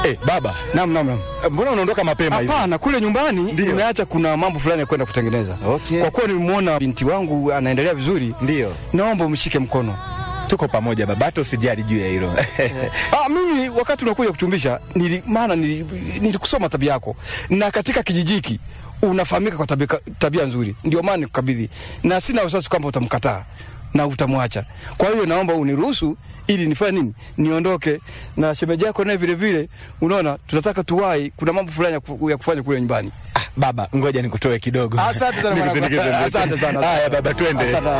Eh, baba, Naam, naam, naam. mbona unaondoka mapema hivi? Hapana, kule nyumbani Ndio. nimeacha kuna mambo fulani ya kwenda kutengeneza. Okay. Kwa kuwa nilimwona binti wangu anaendelea vizuri, Ndio. naomba umshike mkono. Tuko pamoja baba, hata usijali juu ya hilo. Ah, mimi wakati unakuja kuchumbisha nili, maana nili, nilikusoma tabia yako na katika kijiji hiki unafahamika kwa tabia, tabia nzuri, ndio maana nikukabidhi, na sina wasiwasi kwamba utamkataa na utamwacha. Kwa hiyo naomba uniruhusu ili nifanye nini, niondoke na shemeji yako naye vile vile. Unaona, tunataka tuwai, kuna mambo fulani ya ku- ya kufanya kule nyumbani. Ah, baba, ngoja nikutoe kidogo. Asante sana mwanangu. Nikusindikize mbele. Asante sana. Haya baba, twende. Asante.